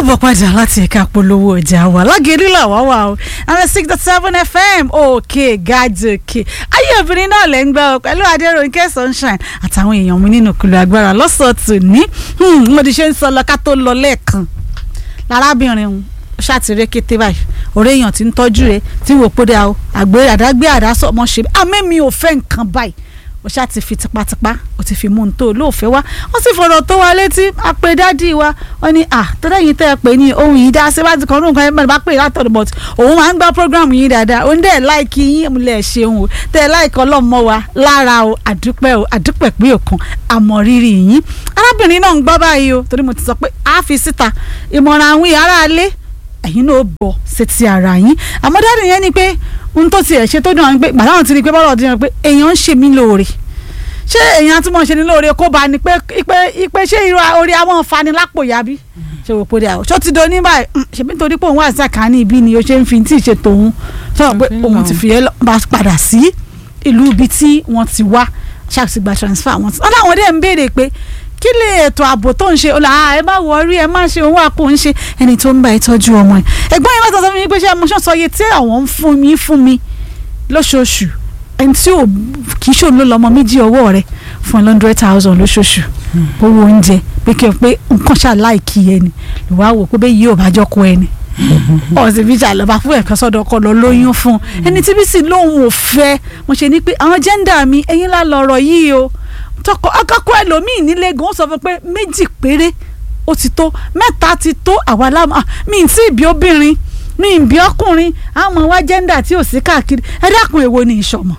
káàbọ̀ padà láti ẹ̀ka polówó ọjà wa lágẹ̀ẹ́rí làwa wà o àwọn six dot seven fm òkè gàdòkè ayé obìnrin náà lẹ́ ń gbọ́ ọ pẹ̀lú adéròǹkẹ́ sunshine àtàwọn èèyàn mi nínú kùlù agbára lọ́sọ̀tún ní mo ti ṣe ń sọ lọ ká tó lọ lẹ́ẹ̀kan lárábìnrin òun ṣàtìrẹ́ kété báyìí ọ̀rẹ́ èèyàn ti ń tọ́jú rẹ̀ tí wò pé dáa o àgbẹ̀ àdágbé àdásọ ọmọ ṣe àmẹ́mi ò fẹ́ nǹkan báyìí ó ṣáà ti fi tipátipá ó ti fi mú un tó olóòfẹ́ wá wọ́n sì fọ̀rọ̀ tó wa létí àpè dádì wa wọ́n ní à tọ́lá yìí tẹ́ ẹ pé ní ohun yìí dá sí báti kan ní nǹkan ẹ̀ bá pè látọ̀dọ̀ but òun máa ń gbá program yìí dáadáa òun dẹ̀ láìkí yín lẹ̀ ṣeun o tẹ́ ẹ láìkí ọlọ́mọ wa lára o àdúpẹ́ o àdúpẹ́ pé òkan àmọ́ rírì yín arábìnrin náà ń gbọ́ báyìí o torí mo ti sọ pé a fi síta ìmọ̀ràn àwọn aráalé ẹ̀yin náà bọ̀ sétí ara yín àmọ́ dáàdì yẹn ni pé ohun tó tiẹ̀ ṣe tó dùn àwọn pé gbàdáwọn ti rí i pé bọ́lá ọdún yẹn pé èèyàn ń ṣe mí lóore ṣé èèyàn tí mo ṣe ní lóore kó bá ní pé ipe ipe ṣé irú orí àwọn fani lápò ya bí ṣe wò pé dà o ṣó ti do ní báyìí ṣèbí nítorí pé òun wà sàkání ibi ni o ṣe ń fi tí ì ṣe tòun sọ pé òun ti fi yẹn bá padà sí ìlú ibi tí wọ́n ti wá ṣàtìgbà transfer wọn. wọn láwọn dẹ̀ ń béèrè pé kí lè ètò ààbò tó ń ṣe ọ̀la ẹ má wọrí ẹ má ṣe òun àpò ń ṣe ẹni tó ń bá ìtọ́jú ọmọ ẹ ẹ̀gbọ́n yẹn bá tọ́ sọ fún mi pé ṣé mo ṣàn sọ iye tí àwọn ń fún mi fún mi lóṣooṣù ẹni tí ò kì í ṣòun ló lọ́mọ méjì ọwọ́ rẹ fún hundred thousand lóṣooṣù owó oúnjẹ pé kí n pé nǹkan ṣàláìkì ẹni ló wá wò pé bẹ́ẹ̀ yìí ò bá jọ́ kó ẹni ọ̀sìn bíi ṣàlọ́ba fún ẹ̀kan sọ́dọ̀ ọkọ lọ lóyún fún ẹni tí bí sì lóun ò fẹ́ mo ṣe ní pé àwọn jẹ́ńdà mi ẹ̀yin lá lọ́rọ̀ yìí o tọkọ akọkọ ẹlòmíì nílé gan ó sọ fún pé méjì péré ó ti tó mẹ́ta ti tó àwa lámà mi ì tí ì bí obìnrin mi ì bí ọkùnrin àwọn wa jẹ́ńdà tí ò sí káàkiri ẹ dákun èwo ni ìṣọ̀mọ̀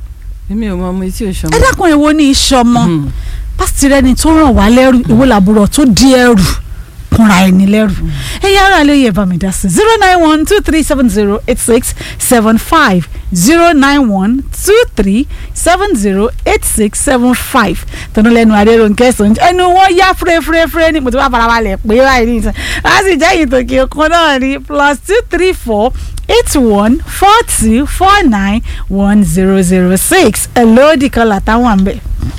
èmi ò mọ ọmọ etí ò ṣọmọ. ẹ dákun èwo ni ìṣọ̀mọ̀ pásítì rẹ ni tó ràn wá lẹ́rù èwo làbúrò tó di ẹrù kúnra ẹni lẹ́rù ẹ̀yà ara lè yẹ bá mi dá sí zero nine one two three seven zero eight six seven five zero nine one two three seven zero eight six seven five tọ́nú lẹ́nu adéròǹkẹ́ sọ̀njẹ́ ẹnu wọn yá fúrẹ́fúrẹ́fúrẹ́ ní mo ti wá farabalẹ̀ pé báyìí ní ìtàn láti sì jẹ́ ìtòkè ọkàn náà ní plus two three four eight one four two four nine one zero zero six hello dìkọ́lá táwọn àmbẹ̀.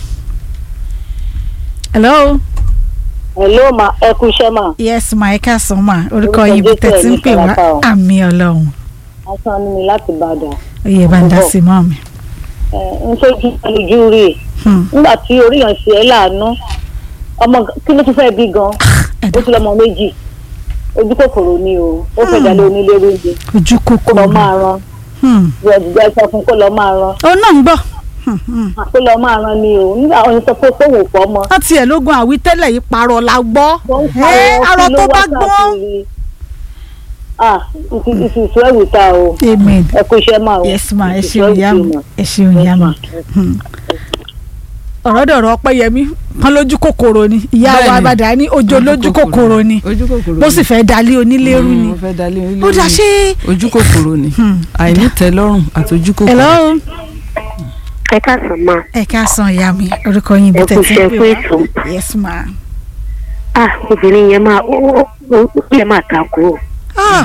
hello hello ma ẹ kú iṣẹ́ ma. yes ma ẹ káàsán ma orúkọ Orúkọ yìí bí Jésù tẹ̀sí ń ẹ̀mí pè wá Fọlápá o. àmì ọlọ́run asan ni mi láti Ìbàdàn. oyè bá ń dá sí mọ́ mi. ẹ n tójú ojú rí i Hmm. nígbà tí orí yàn ṣe é láàánú ọmọ kí ló tún fẹ́ bí gan ó ẹ̀dá ti lọ́mọ méjì ojú kòkòrò ni o ó fẹ́ dalẹ̀ onílé oúnjẹ ojú kó kòkó lọ máa ran Hmm. ìrọ̀dùgbà sọ fún kó lọ máa ran ó náà ń gbọ́ Hmm, hmm. kó lọ máa ran ni o nígbà wọn sọ pé kó wò pọ̀ mọ́. wọ́n tiẹ̀ lógún àwítẹ́lẹ̀ yìí parọ́ la gbọ́ wọ́n ń ẹ́ pariwo arọ kí tó ló bá wá gbọ́. káàkiri. ah ìsìsú ẹ̀wù ta o amen ẹ kú iṣẹ́ máa o yes ma ẹ ìsìsú ṣeun ẹ̀wù ìyá ti mi mà. ẹ ṣeun ìyá mi Hmm. ọ̀rọ̀ dọ̀rọ̀ ọpẹ́yẹmí kan lójú kòkòrò ni ìyá wa Bẹ́ẹ̀ni. àbàdà ní ojo lójú kòkòrò ni ojú kòkòrò bó sì fẹ́ dalé onílérú ni mo fẹ́ dalé onílé ó dá ṣe. ojú kòkòrò ni Hmm. àìnítẹ́lọ́rùn àti ojú kòkòrò. hello ẹ káàsán máa ẹ káàsán ìyá mi orúkọ yín bí ẹ kú tẹ̀sí iṣẹ́ ń pè fún wá ètò yes ma. ah obìnrin yẹn máa ó ó ó ó yẹ máa takò ó ah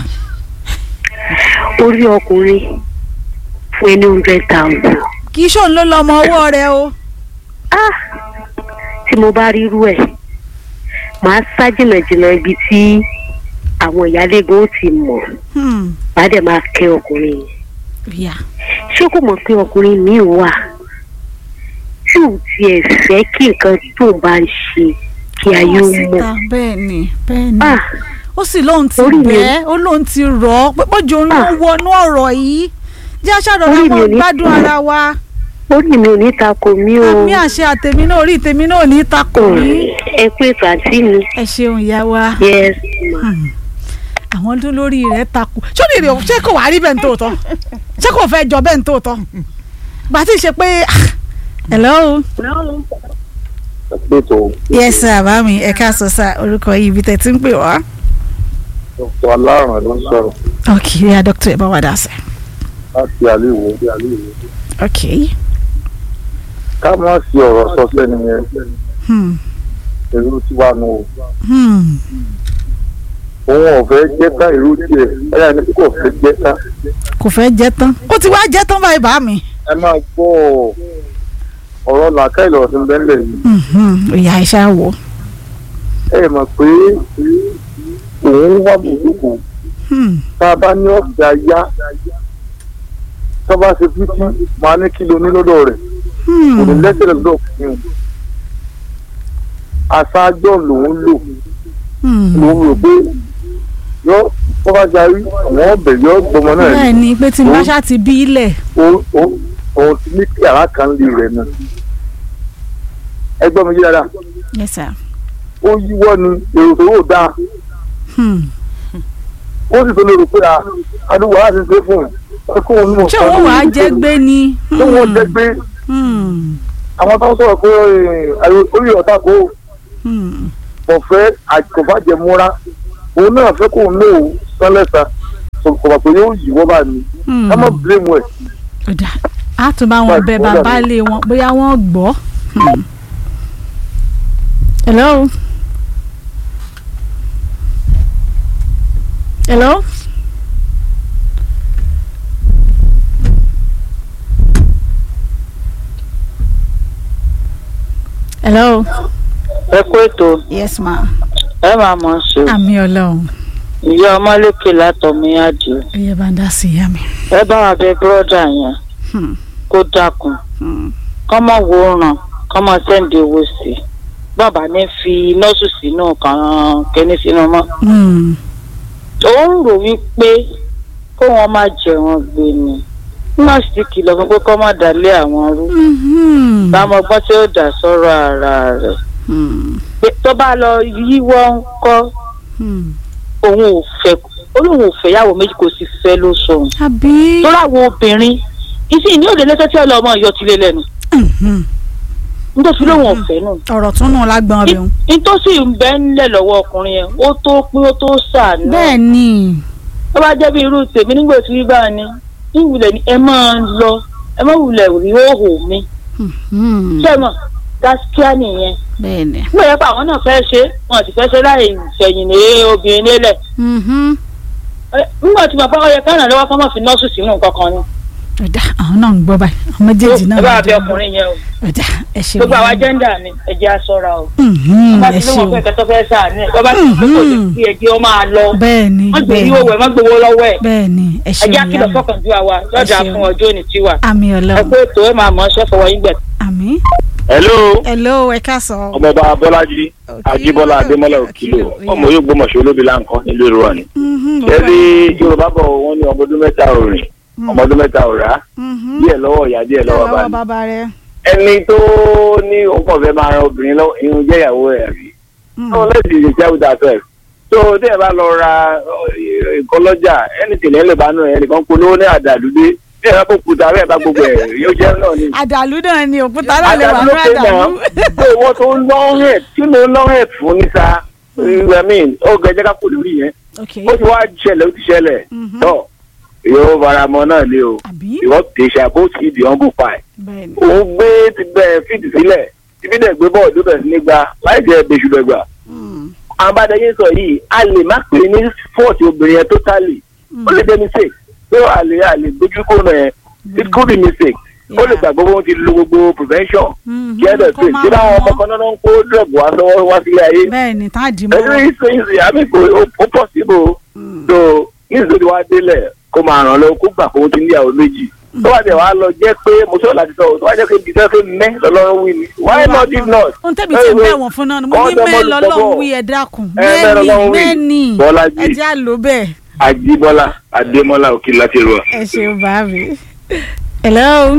orí ọkùnrin fún ẹni hundred thousand kì í ṣòun ló lọ ọmọ ọwọ́ rẹ o. ah tí mo bá rí irú ẹ̀ màá sá jìnnàjìnnà ibi tí àwọn ìyálégbé ó ti mọ̀ Hmm. màá dẹ̀ máa kẹ́ ọkùnrin yẹn Yeah. ṣé kò mọ̀ pé ọkùnrin míì wà tí ò tiẹ̀ fẹ́ kí nǹkan tó bá ń ṣe kí ayé ó mọ̀ síta bẹ́ẹ̀ ni bẹ́ẹ̀ ni ah ó sì lóun ti orí mi- bẹ́ẹ̀ ó lóun ti rọ̀ ọ́ pé bójú òun ló Ah. wọnú ọ̀rọ̀ yìí jẹ́ aṣáájú Orí ọ̀rọ̀ mi mọ́ ò ní- gbádùn ara wa orí mi ò ní takò mí o àmì àṣẹ àtẹ̀mí náà orí tèmi náà ò ní takò mí ẹ pé ètò àǹtí mi ẹ ṣeun ìyá wa yes ma. àwọn tó lórí rẹ̀ takò sórí rẹ̀ ṣé kò wá rí bẹ́ẹ̀ ní tòótọ́ ṣé kò fẹ́ jọ bẹ́ẹ̀ ní tòótọ́ gbà tí ì ṣe pé ah, hello ètò yes sir bá mi ẹ káàsán sir orúkọ yìí ibi tẹ̀ tí ń pè wá. dr aláràn ló ń sọ̀rọ̀ ok ya doctor ẹ bá wà dá sí. láti àléwò ok ká má sí ọ̀rọ̀ sọ sẹ́ni yẹn hmm. èrú tí wà nù o Hmm. òun ò fẹ́ jẹ́ká èrú tiẹ̀ ẹ̀yà ni kò fẹ́ jẹ́ká kò fẹ́ jẹ́ tán ó ti wá jẹ́ tán báyìí bá mi. ẹ máa gbọ́ ọ̀rọ̀ làákàyè lọ́wọ́ sí bẹ́ńlẹ̀ yìí Mhm. ìyá iṣẹ́ wò. ẹ mọ̀ pé òun wá bùkún Hmm. tá a bá ní ọ̀gá yá tá a bá ṣe fífi máa ní kí lo ní lọ́dọ̀ rẹ̀ kò ní Hmm. lẹ́sẹ̀ lọ́dọ̀ fún un aṣáájọ́ lòun lò Hmm. lòun rò pé yọ tó bá jarí àwọn ọbẹ̀ yọ gbọmọ náà ní bẹ́ẹ̀ ni pé tí n bá ṣáà ti bí ilẹ̀ òun òun- òun ti ní kí àrà kan lè rẹ̀ náà ẹgbẹ́ mi yí dáadáa yes sir. ó yíwọ́ ni èrò tó wò dáa Hmm. ó sì tó lè rò pé à adúgbò láti ṣe fún un ẹ kó òun ní mọ̀ ṣé òun wàá jẹ́ gbé ni. tó wọ́n jẹ́ pé Hmm. àwọn tó ń sọ̀rọ̀ pé ẹ̀, orí ọ̀tá kò Hmm. kò fẹ́ àkọ́fàjẹ múra òun náà fẹ́ kó òun lò ó sánlẹ̀sà kò bà pé yóò yíwọ́ bá mi Hmm. ká má blame ẹ̀ ọ̀dà á tún bá wọn bẹ bàbá lé wọn bóyá wọn gbọ́. Hmm. hello. hello. hello. ẹ kú ètò yes ma. ẹ máa mọ̀ ọ́n ṣe o. àmì ọlọ́run ìyá ọmọléke látọ̀mí àdìo ẹyẹ bá ń dá sí ìyá mi. ẹ bá wa bẹ bírọ́dà yẹn Hmm. kó dákun Hmm. kọ́mọ wo ràn kọ́mọ sẹ́ǹdì owó sí i bàbá ní fi nọ́ọ̀sù sínú kan kẹ́ni sínú mọ́. Hmm. ó ń rò wípé kó wọn má jẹun gbé ni nọ́ọ̀sì ti kìlọ̀ fún pé kọ́ má dalé àwọn rú Mhm. báwọn ọgbọ́n tí ó dà sọ́rọ̀ ara rẹ̀ Hmm. pé tó bá lọ yíwọ́ ń kọ́ Hmm. òun ò fẹ́ ó lóun ò fẹ́ yàwó méjì kò sì fẹ́ ló sọ̀hún. àbí. tó láwọn obìnrin ìsìn ní òde lẹ́sẹ̀ tí ọlọ́mọ yọ tilé lẹ́nu Mhm. nítorí lóun ọ̀fẹ́ nù. ọ̀rọ̀ tún nù lágbọ́n rẹ̀ o. nítòsí ń bẹ́ ńlẹ̀ lọ́wọ́ ọkùnrin yẹn ó tó pín ó tó sàánú. bẹ́ẹ̀ ni. tó bá jẹ́ bí irú tèmi nígbà tí bá ní ìwúlẹ̀ ni ẹ máa ń lọ ẹ má wulẹ̀ rí òhò mi. Mhm. ṣé ẹ mọ̀ gáskíá nìyẹn. bẹ́ẹ̀ ni. nígbà yẹn pa àwọn náà fẹ́ ṣe wọn sì fẹ́ ṣe láì fẹ̀yìn lé obìnrin lélẹ̀. Mhm. Ẹ, nígbà tí bàbá ọyẹ kánà lọ́wọ́ kọ́ mọ̀ fi nọ́ọ̀sì sínú nǹkan kan ni. ọ̀dà àwọn náà ń gbọ́ báyìí àwọn méjèèjì náà ẹ bá ń bẹ gbọ́. ọkùnrin yẹn o. ọ̀dà ẹ ṣe gbogbo àwa jẹ́ńdà ni ẹ jẹ́ aṣọra o. Mhm. bá ẹ ti ṣe lóun o. fẹ́ kẹtọ́ fẹ́ sàánú ẹ̀ bá ti lóun fẹ́ kò lè fi ẹ̀jẹ̀ ọ máa lọ. bẹ́ẹ̀ ni wọ́n gbé bẹ́ẹ̀ yíwò ni wẹ̀ wọ́n gbowó lọ́wọ́ ẹ̀. bẹ́ẹ̀ ni ẹ ṣe ẹ̀jẹ̀ àkìlọ̀ ìyá mi. fọkàn ju àwa lọ́jà ṣeun. fún ọjọ́ òní tiwa. àmì ẹ ọlọ́run. pé ètò ẹ máa mọ̀ ṣẹ́ fọwọ́ yín gbẹ̀. àmì. hello hello ẹ káàsán. ọmọọba bọ́lájí ajíbọ́lá adémọ́lá òkìlò ọmọ yóò gbọ́mọ̀ṣẹ́ olóbi láǹkan nílùú ìrora ni. Mhm. ṣẹ́rí yorùbá bọ̀ wọ́n ní ọmọ ọdún mẹ́ta ò rìn ọmọ ọdún mẹ́ta ò rà Mhm. díẹ̀ lọ́wọ́ ìyá díẹ̀ lọ́wọ́ bá lọ́wọ́ ní. bàbá rẹ̀. ẹni tó ní òun kàn fẹ́ máa ran obìnrin lọ́wọ́ irun jẹ́ ìyàwó ẹ̀ rí. Mhm. no let's be sincere with ourselves. so tí ẹ bá lọ ra ọ, nǹkan lọ́jà ẹni tìlẹ̀ ẹ lè bá nù ẹ nìkan polówó ní àdàlúdé bí ẹ bá kó kuta bẹ́ẹ̀ bá gbogbo ẹ̀ yóò jẹ́ náà ni. àdàlú náà ni òkúta náà lè wà ní ló pé àdàlú. mọ́ pé wọ́n tó ń lọ́rẹ̀ tí mo lọ́rẹ̀ fún ní sa I mean ó gẹ jẹ́ ká kó lórí yẹn ok ó ti wá ṣẹlẹ̀ ó ti ṣẹlẹ̀ Mhm. tọ́ yóò fara mọ́ náà lé o àbí. ìwọ́n tẹ̀sà bó ti di ọ̀ngùn pa ẹ̀ bẹ́ẹ̀ ni. òun gbé ti bẹ̀ fíìdì sílẹ̀ ibi dẹ̀ gbé bọ́ọ̀lù bẹ̀ sí nígbà láì jẹ́ bẹ́sù lẹ́gbà Mhm. àwọn bàdàyé sọ yìí a lè má pè é ní fọ́ọ̀tì obìnrin yẹn totally ó lè jẹ́ mistake pé a lè a lè gbójú kó nà ẹ̀ it could be mistake ó lè gbàgbọ́ wọn ti lo gbogbo prevention Mhm. kí ẹ dẹ̀ Kó pé má tí báwọn mọ̀. ọmọ kan náà ń kó drug wá sọ́wọ́ wá sílé ayé bẹ́ẹ̀ ni tá a dì pẹ̀lú mọ́. ìsèǹsì àmì kò ó possible so nítorí tí wàá délẹ̀ kó máa ràn lọ kó gbà kó ti níyàwó méjì tó wà dẹ̀ wá lọ jẹ́ pé mo sọ̀rọ̀ láti sọ̀rọ̀ tó wà jẹ́ pé ibi tẹ́ fẹ́ mẹ́ lọ́lọ́run wí ni why not if not. ohun tẹ́bi tí ń bẹ̀ wọ̀n fún náà ni mo ní Kọ́ mẹ́ẹ̀ ọ̀dọ́mọdé lọ́lọ́run sọ́bọ̀. wí ẹ dákun Ẹ mẹ́ẹ̀ mẹ́ẹ̀ni lọ́lọ́run wí. mẹ́ẹ̀ni Bọ́lájí. ẹ jẹ́ àlọ́ bẹ́ẹ̀ Àjíbọ́lá Adémọ́lá òkè láti rọ. ẹ ṣeun bá mi. hello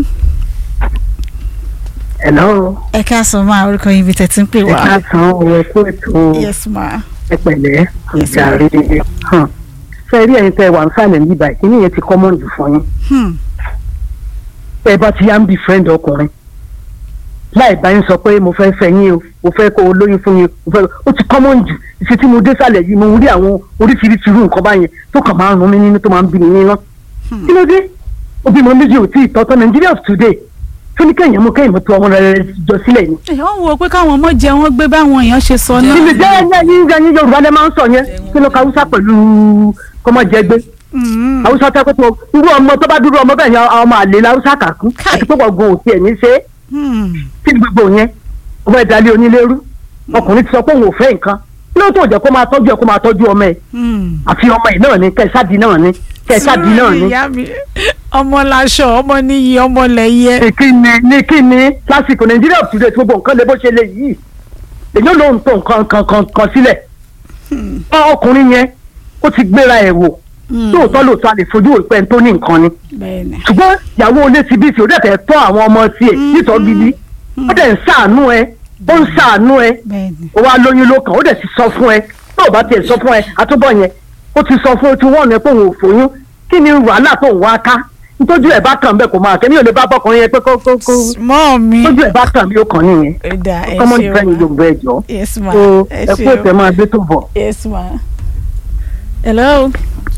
Hello, ẹ káàsán máa orúkọ yín ibi tẹ̀ tí ń pè ẹ wá. káàsán o ẹ kú ètò yes ma. ẹ pẹ̀lẹ́ Yes, ìjàre hàn ṣe rí ẹ̀yin tẹ́ wà ń sàlẹ̀ ní ibà ìkíní yẹn ti common jù fún yín Hmm. tẹ́ ẹ bá ti yá ń bí friend ọkùnrin láì bá yín sọ pé mo fẹ́ fẹ́ yín o mo fẹ́ kó o lóyún fún yín o fẹ́ ó ti common jù ìṣe tí mo dé sàlẹ̀ yìí mo rí àwọn oríṣiríṣi irú nǹkan báyẹn tó kàn máa ń rún mi nínú tó máa ń bí mi nínú kí ló dé òbí mo méjì ò tí ì tọ́tọ́ Nigeria of today fún ní kẹ́yìn mú kẹ́yìn mú tó ọmọ rẹ̀ jọ sílẹ̀ ni èèyàn ń wo pé káwọn ọmọ jẹ wọn gbé báwọn èèyàn ṣe sọ náà. níbi jẹ́ ẹ̀yìn ẹ̀yìn ẹ̀yìn yorùbá lẹ́ máa ń sọ yẹn kí ló ka haúsá pẹ̀lú kọ́mọ̀jẹ́gbé Mhm. haúsá tẹ́ pé tó irú ọmọ tó bá dúró ọmọ bẹ́ẹ̀ ni àwọn ọmọ àlè la haúsá kà kú Káì. àti pé gbọ̀ngàn òkè ẹ̀ ní ṣe é Hmm. kí ni gbogbo yẹn ọmọ ìdálé onílérú ọkùnrin ti sọ pé òun ò fẹ́ nǹkan lóòótọ́ ò jẹ́ kó máa tọ́jú ẹ kó máa tọ́jú ọmọ ẹ Hmm. àfi ọmọ ẹ náà ni kẹsàdì náà ni kẹsàdì náà ni. ìyá mi ọmọ laṣọ ọmọ níyì ọmọ lẹyẹ. ní kí ni ní kí ni lásìkò nàìjíríà ò tìrẹ tí gbogbo nǹkan lè bó ṣe lè yìí èyí ló ń tó nǹkan kan kan kan sílẹ̀ Ọ ọkùnrin yẹn ó ti gbéra ẹ̀ wò lóòótọ́ lóòótọ́ a lè fojú òpẹ́ tó ní nǹkan ni bẹ́ẹ̀ni. ṣùgbọ́n ìyàwó olé ti bí ti ó dẹ̀ fẹ́ tọ́ àwọn ọmọ tiẹ̀ nítọ́ gidi ó dẹ̀ ń ṣàánú ẹ ó ń ṣàánú ẹ bẹ́ẹ̀ni. ó wá lóyún ló kàn ó dẹ̀ ti sọ fún ẹ tó o bá tiẹ̀ sọ fún ẹ àtúbọ̀ yẹn ó ti sọ fún ẹ tí wọ́n ní pé òun ò fòyún kí ni wàhálà tó ń wá ká nítorí ẹ̀ bá kàn bẹ́ẹ̀ kò máa kẹ́mi ò lè bá bọ́kùnrin yẹn pé kó kó kó mọ́ mi. tójú ẹ̀ bá kàn mí ó kàn nìyẹn ẹ̀dá ẹ common ṣe friend wa yorùbá ẹ̀ jọ yes ma so ẹ ẹ kú ṣe ètè wa máa gbé tó bọ̀. yes ma. hello